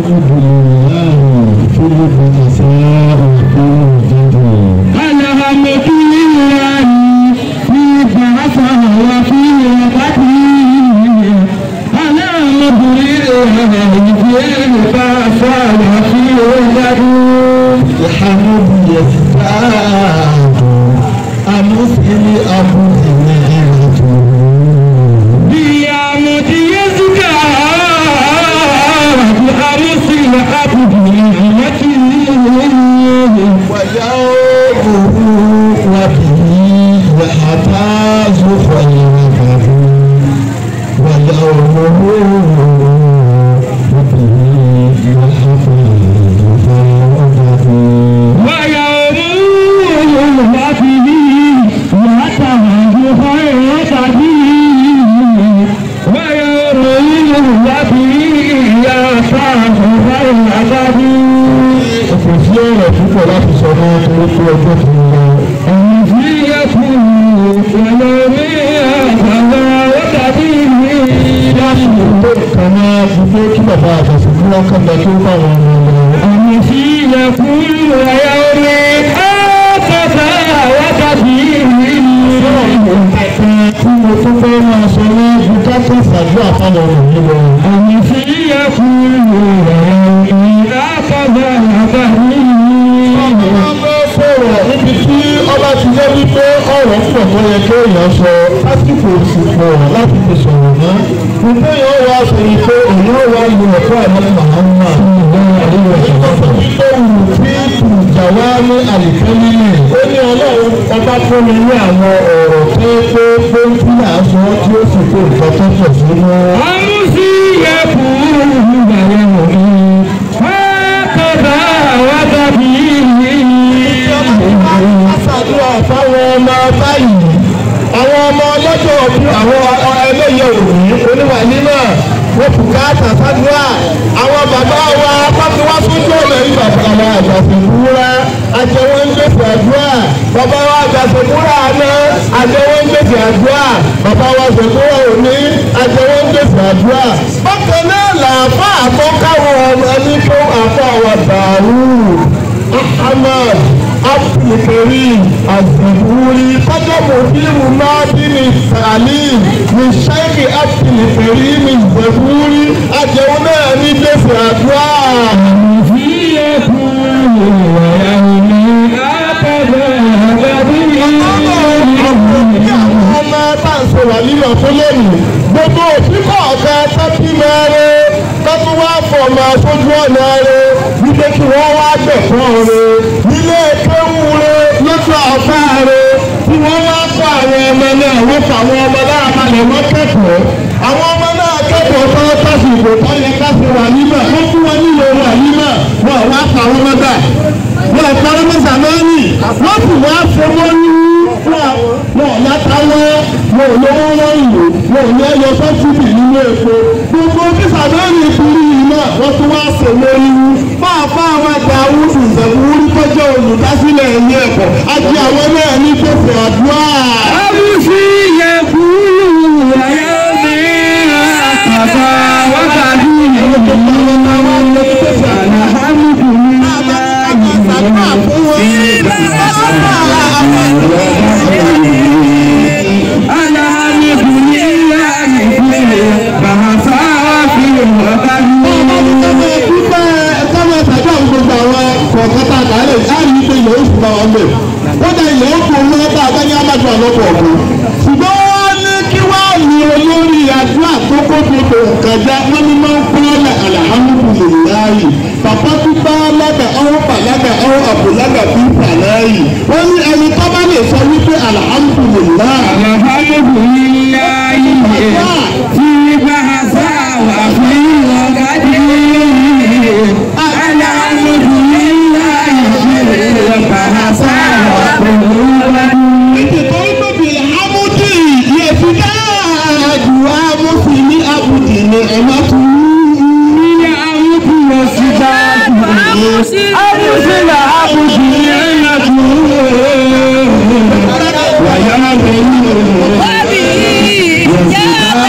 الحمد لله في النساء في الجنة الحمد لله في بعثه وفي وقته الحمد لله في بعثه وفي وقته الحمد يزداد أمثل أبو نعمته بيامة يزكى بأمثل عبد نعمته ويومه وبه يحتاج خيره ويومه وبه يحتاج خيره ويوم وفيه يتهج خيرته ويوم وفيه يصاح خيرته kò sí ọ̀rọ̀ púpọ̀ láti sọ mọ́ torí pé ọjọ́ ti ń lọ. ẹni tí yẹ kú ẹlẹ́rìí àgbàlá wọ́tàbí mi láti lè tó nǹkan náà fi pé kí bàbá àtàsí fún wọn kàn lọ tó bá wọn lọ lọ. ẹni tí yẹ kú ẹlẹ́rìí àgbàlá wọ́tàbí mi. tí mo tún fẹ́ máa sọ ní bùkátà ṣàdúrà fáwọn ọmọ mi lọ. ẹni tí yẹ kú ẹlẹ́rìí àgbàlá wọ́tàbí mi. ọmọ sọ̀rọ̀ níbi tí ọba ti jẹ́ wípé ọ̀rọ̀ pọ̀ tó yẹ kí èèyàn sọ lásìkò sì pọ̀ láti fi sọ̀rọ̀ mọ́. Gbogbo èèyàn wá sọ yìí pé èèyàn wá lu ẹ̀kọ́ àmọ́ màmá àríwá ìṣẹ̀lẹ̀. Wípé wù tí ìjàwá ní àlìfẹ́lẹ́lẹ̀. Ó ní ọlọ́run ọba fún mi ní àwọn ọ̀rọ̀ tó pé pé tí àásọ tí ó sì kó nǹkan tó pọ̀ sínú. Àmúsí yẹ kú ìgbàlẹ̀ òní. Wákàtà wákàtí Àṣàdúrà fáwọn ọmọ báyìí. Àwọn ọmọ ọlọ́jọ́ ọdún àwọn ẹlẹ́yẹ òní oníwà nímọ̀ wọ́n kù káàtà sádùrà. Àwọn bàbá wa pàtó wá sójú ọ̀nà yìí bàbá wa àgbàsẹ̀ wúrà. Àjẹwọ́ ń gbèsè àdúrà. Bàbá wa àgbàsẹ̀ wúrà àná. Àjẹwọ́ ń gbèsè àdúrà. Bàbá wa àgbàsẹ̀ òní. Àjẹwọ́ ń gbèsè àdúrà. Bákan náà làáfà àkọ́káwọn ọmọ ẹni tó àfọ àwọn bàálù. Ahmad Abdulkarim Azaburi kọjá mòdìrú Mádìní Salim ní Sheikh Abdulkarim Azaburi àjẹwò náà ní gbèsè àdúrà. Àmúsí yẹ kú ìwàyà òní. Wákàtà wákàtí ọmọ bá ń ṣe wà nílò fún lónìí gbogbo òfin kọ̀ọ̀kan tẹ́tí mẹ́rin tẹ́tí wá fọ̀ máa sójú ọ̀nà rẹ̀ wípé kí wọ́n wá gbẹ̀fọ́ rẹ̀ nílé kéwù rẹ̀ lójú ọ̀fà rẹ̀ tí wọ́n wá kọ́ àwọn ọmọ náà wọ́n fọ àwọn ọmọ náà balẹ̀ wọ́n kẹ́kọ̀ọ́ àwọn ọmọ náà kẹ́kọ̀ọ́ tó tásìkò tó yẹ ká ṣe wà nímọ̀ wọ́n fún wọn nílò wà nímọ̀ wọ́n wá pa àwọn ọmọ náà wọ́n pa ọmọ sàmánì wọ́n sì wá fún wọn ní wọn ò láta wọn wọn ò lówó wọn ìlú wọn ò ní ẹyọ sọ́túbì nínú epo gbogbo fífà lórí ìkúrí yìí náà wọ́n tún wá sè lórí wú fáfá àwọn àgbà awúsù ìṣẹ̀wúrí tó jẹ́ olùdásílẹ̀ ilé ẹ̀kọ́ àti àwọn náà ní gbèsè àdúrà. Àmúsí yẹ kú ìwàyà òní. Wákàtà wákàtí kódà ilẹ̀ ó kó owó bá abẹ́ni amadu àlọ́pọ̀ ọ̀gbọ́n ṣùgbọ́n wọ́n ní kí wọ́n ní olórí àdúrà tó kó gbogbo nǹkan já wọ́n ní máa ń kúrọ́lẹ̀ alhamdulilayi bàbá pípa lága ọ̀hún pàlágà ọ̀hún àbúlágà bí pàláyì wọ́n ní ẹni tó bá lè sọ wípé alhamdulilayi. ètò tó ń tóbi amúdì yẹtù dáàdù amúfin abudì ní ẹ̀má tún. Abusila abusi ẹ̀yà tuuru. Wàyà bẹ̀rù.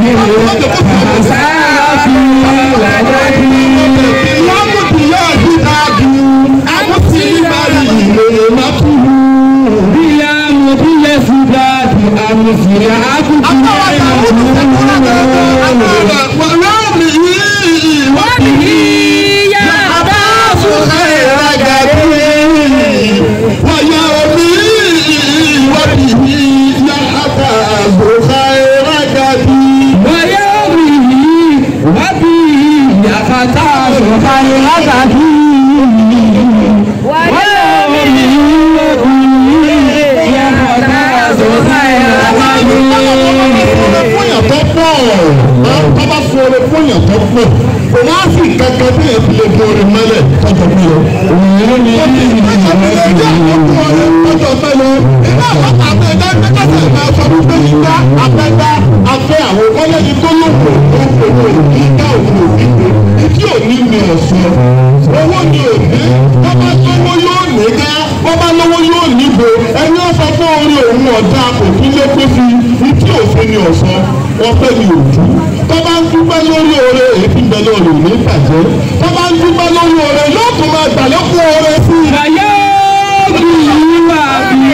kò wá sí kankan tí èyí lè bu orin mọ́lẹ̀ tọ́jọ́ bí o. òun ni ìdí ìdí tọ́jọ́ mẹ́lẹ̀ iná àwọn àgbẹ̀dá gbẹ́kẹ̀sẹ̀ máa sọ fún pé yíká abẹ́dá afẹ́ àwọn ọlẹ́ni tó lòpọ̀ tó ń pèwò yíká òun òdìgbò ìdí òní ni ọ̀sán owó ni òní wọ́n bá lówó yóò ní ká wọ́n bá lówó yóò níbo ẹni ọ̀sán fún orí òun ọ̀dà kò tún lé pé fi ìdí òfin ni ọ̀sán wọ́n fẹ́ ni òjú tó bá ń dúpẹ́ lórí oore èyí ti bẹ lórí ní ìbàjẹ́ tó bá ń dúpẹ́ lórí oore yóò tún máa gbà lẹ́kùn oore sí i. Ayé bí wà bí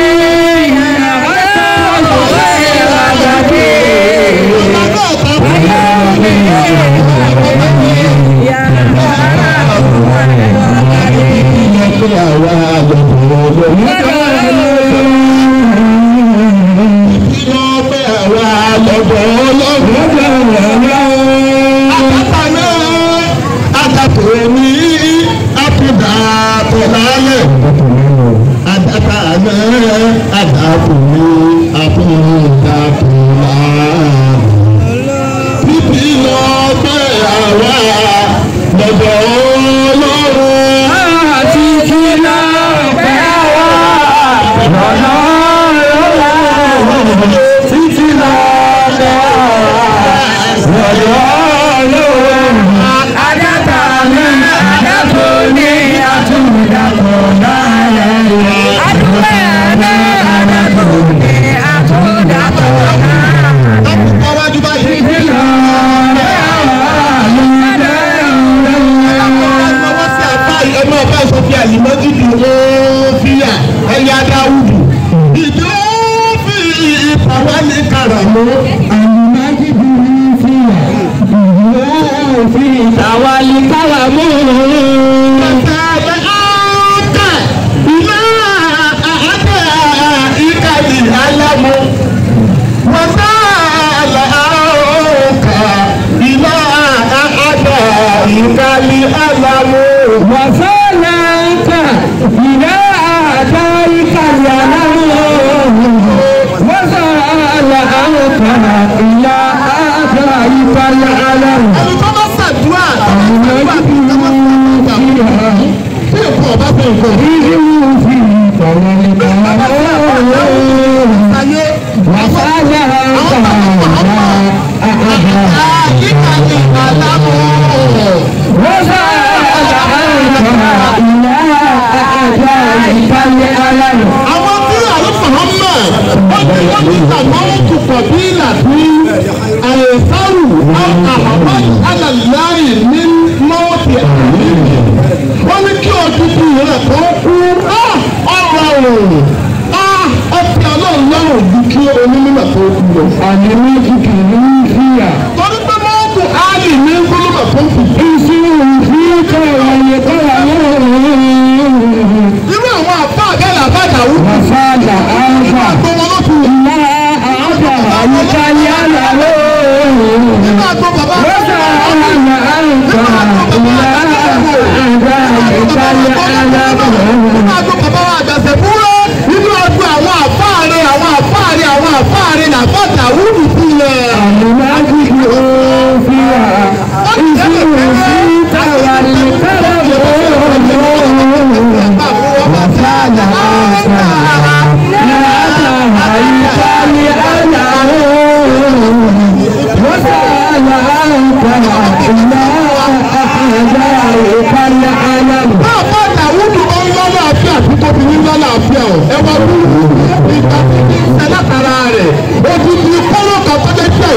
Títí lọ pé àwa lọ́dọ̀ Ọlọ́run. àti kí náà pẹ́ wá lọ́nà lọ́la títí lọ́dọ̀ lọ́dọ̀ lọ́wọ́ adáta ní adátó ní àtúndàpọ̀ náà adúlẹ̀ ní adátó ní àtúndàpọ̀ náà Àkùkọ wájú báyìí. títí lọ́dọ̀ lọ́dọ̀ Ọwọ́ sí àbá ẹ̀mọ́ ọba ìsọfí àlìmọ́jìdì òfìyà ẹ̀yà dáwùdù. Ìdí òfì ìfàwọ́ ní kàràmú. Tawali kalamu. Tàbí áńkà iná àádá ìkàlì alámú. Wọ́tá àlàáńkà iná àádá ìkàlì alámú. Wasalanka ila ataika yanamu. Wasalanka ila ataika yanamu. Ẹni tó bá ṣàdúrà tó bá ṣàdúrà bí tó bá ṣàdúrà. Tí èkó ọba fẹ́ nǹkan. Fi tawali kalamu. Ayé Wasalanka ìkàlì alámú. Àwọn tí àlùfáà Muhammad wọ́n ti wọ́n ti gbàgbọ́ wọn kò pọ̀ bí ìlàbí àyẹ̀sáwù àhàmad alàláyè ní mọ́ọ̀tì àmì. Wọ́n ní kí ọdún bí rẹ̀ tó kú ọ̀rọ̀ òun ọtí ọlọ́run lọ́rùn ju kí onímọ̀ tó kú lọ. Torí pé mọ́ọ̀tù áàlì ní gbólóbà tó kù. Irú àwọn àbá àgẹ́lẹ̀ àbájáwú. Àgbo wọn ló ti wù. Nígbà tó bàbá nínú àgbo bàbá wa àgbàṣẹ fúnra nínú àgbo àwọn àfáàrí àwọn àfáàrí àwọn àfáàrí làbàtà wúlù sílẹ̀. Bàbá Dàwúdù bá ń lọ́lọ́ àfíà tí tó fi ní lọ́lọ́ àfíà ọ̀. Ẹ wá wú ìgbà tí kì í ṣe látara rẹ̀. Odidi kọ́lọ́ kan tó jẹ́ sí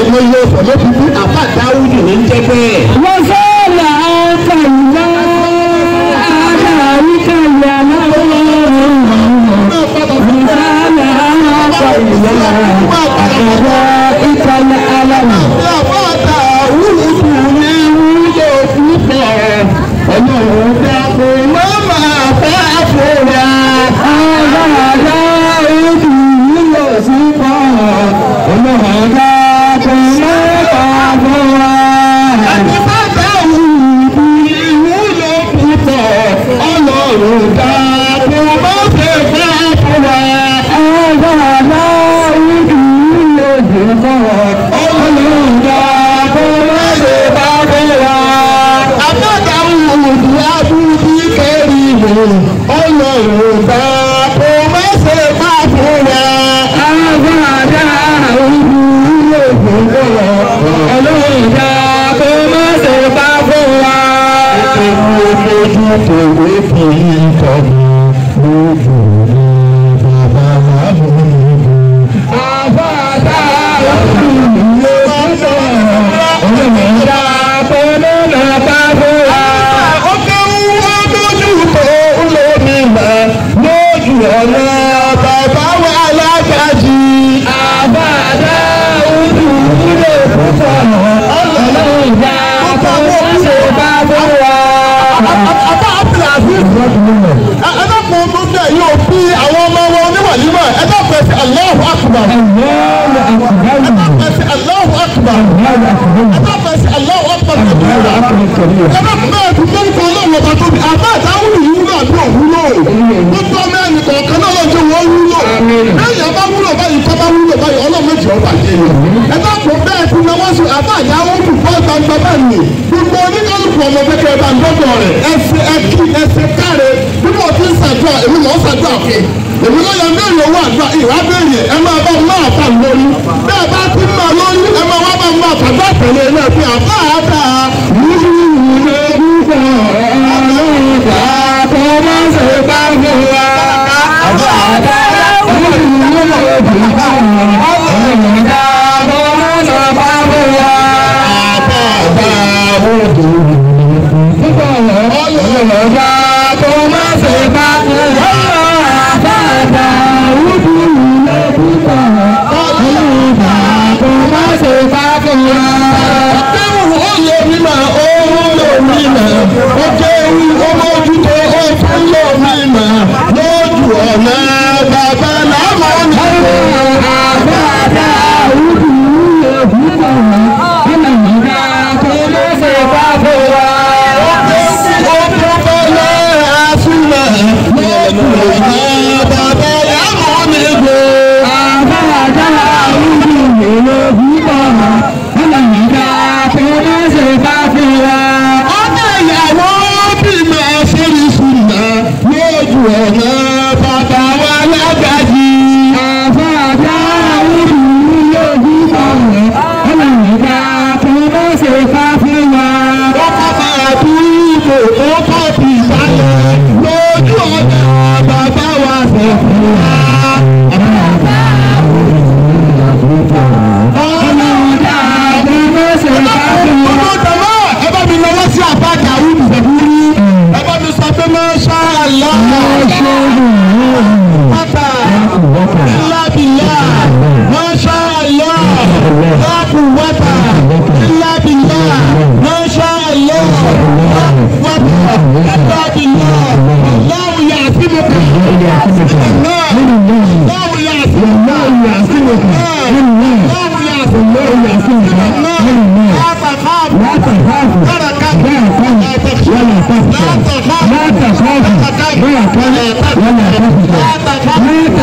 ló fi bí àbá dáwùdù ní jẹ́ bẹ́ẹ̀. وزال عنك الله أعداؤك اليمين وزال عنك الله أعداؤك الألم àbá dáwùdù ní wúlò púpọ̀ ọlọ́run dákun má máa fẹ́ fúnra. Àti bá dáwùdù ní wúlò púpọ̀ ọlọ́run dákun má fẹ́ fẹ́ fúnra. Àbádàwùdù abúlé kẹrìnì ọlọ́run dákun má ṣe má fúnra. Ojú kòwé fi kọ́ mi lójú ní bàbá màmú mi. Ọkẹ́ wúwo lójú tó lómi mà lójú ọ̀nà bàbá wa lágbàjì. Àbá Abdulaziz. Ẹ dákun tó dẹ̀ yóò bí àwọn ọmọ wọn oníwàlímọ̀ ẹ dákun ẹ sí Allahu Akbar. Ẹ dákun ẹ sí Allahu Akbar. Ẹ dákun ẹ sí Allahu Akbar. Ẹ dákun bẹ́ẹ̀ tó tó ń kọ́ ọlọ́run ọba tóbi. Àbá àtàwùrù yìí wúlò àbí òwúlò. Gbogbo ọmọ ẹnì kọ̀ọ̀kan náà lọ́jọ́ wọ́n wúlò. Lẹ́yìn ọba wúlò báyìí kọ́ bá wúlò báyìí ọlọ́run méjì ọba jẹ́ ni. Ẹ dákun bẹ́ẹ̀ tí náwó sí àbá àyàwó kù fọ́ gbangba bẹ́ẹ̀ ni. Gbogbo oníkálukú ọmọ kékeré bá ń dọ́dọ̀ rẹ̀. Ẹsẹ̀ ẹkí ẹsẹ̀ káre bí mo ti ń ṣàdúrà èmi mọ̀ ń ṣàdúrà fún èmi ló yẹ bẹ́ẹ̀ owó àdúrà ìwà bẹ́ẹ̀ ẹ máa bá máa fà lórí bẹ́ẹ̀ bá ti máa lórí ẹ máa wá bá máa fà bá tẹ̀lé náà fi àbá àbá àbá àbá òdò Akéwù ó lè mímọ̀ ó lò mímọ̀ ó kéwù ó mójútó ó tún lò mímọ̀ lójú ọ̀nà bàbá làmọ́ ní. Ó tún bọ́lá àfúnà lójú ọ̀nà bàbá làmọ́ ní gbò. Ọmọ ìyàwó bímọ sórí sùnà lójú ọ̀nà bàbá wa lágbàjì. Ọkọ̀ máa tú ìbò ó kọ́ bí ìbálẹ̀ lójú ọ̀nà bàbá wa fẹ̀fún wa. Ọmọ tẹ̀lé ẹ bá mi lọ́wọ́ sí àbá Dàrú Ìfẹ̀búrí. Ẹ bá mi sọ pé Masha Allah. Pátá illa billah. Masha Allah. La quwwata illa billah. Masha Allah. La quwwata illa billah. Allahu ya'simuka. Allah. Allahu ya'simuka. Allahu ya'simuka. Allah. La takhaf. تركك لا تخشى لا تخاف لا تخاف ولا تخاف لا تخاف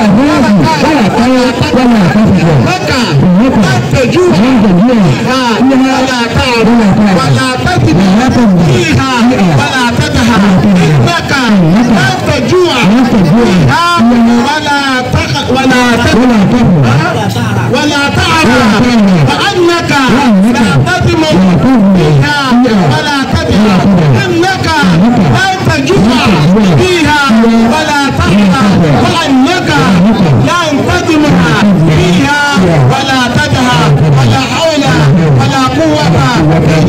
لك لا تجوع فيها ولا تعب ولا تثم فيها ولا تدهى انك لا تجوع فيها ولا تخ ولا تدهى ولا تعب فانك لا تثم فيها ولا تدهى انك لا تجوع فيها ولا تحظى وانك لا تدمع فيها ولا تدهى ولا حول ولا قوة